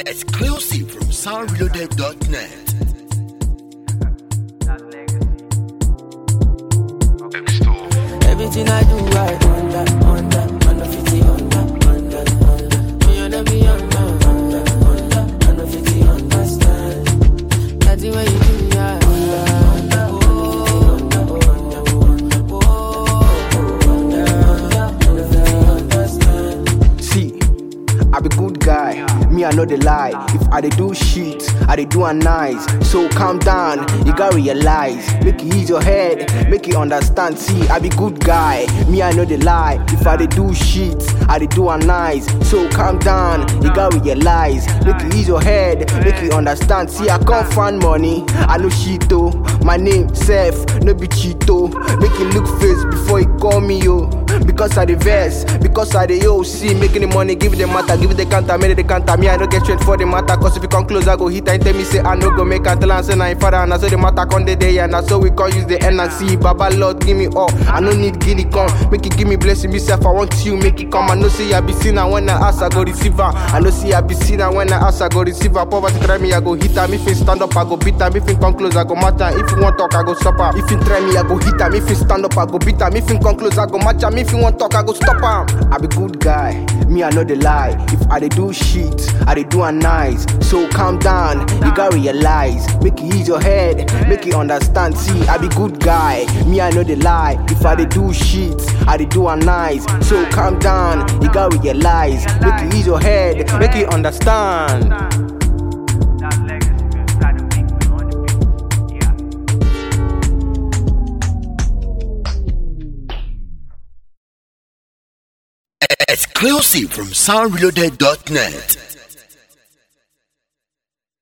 Exclusive from soundreloaded.net. Everything I do, I under, under, under 50, under, under, under. Me and me under, under, under, under 50, understand. Nothing when you do, yeah, under, under, oh, under, oh, under, oh, under, under 50, understand. See, I be good guy, me I know the lie. If I dey do shit, I dey do a nice. So calm down, you gotta realize. Make it ease your head, make it understand. See, I be good guy, me I know the lie. If I dey do shit, I dey do a nice. So calm down, you gotta realize. Make it ease your head, make it understand. See, I can't find money, I know shit though. My name Seth, no be Cheeto. Make it look face before you call me yo. Because I the verse, because I the OC, making the money, give it the matter, give it the counter, make it the counter. Me, I don't get straight for the matter, cause if you come close, I go hit and tell me, say, I no go make until I say, I ain't father, and I say the matter come the day, and I so we can use the N and C. Baba Lord, give me all. I no need guinea come, make it give me blessing, myself, I want you, make it come. I know say I be seen, and when I ask, I go receive her. I know say I be seen, and when I ask, I go receive her. Poverty try me, I go hit her. If you stand up, I go beat her. If you come close, I go match her. If you want talk, I go stop her. If you try me, I go hit her. If you stand up, I go beat her. If you come close, I go match her. If you want talk, I go stop her. I be good guy, me I know the lie. If I dey do shit, I dey do a nice. So calm down, you gotta realize. Make it ease your head, make it understand. See, I be good guy, me I know the lie. If I dey do shit, I dey do a nice. So calm down, you gotta realize. Make it ease your head, make it understand. That legacy, man. Try to make me on the beat. Yeah. Exclusive from soundreloaded.net.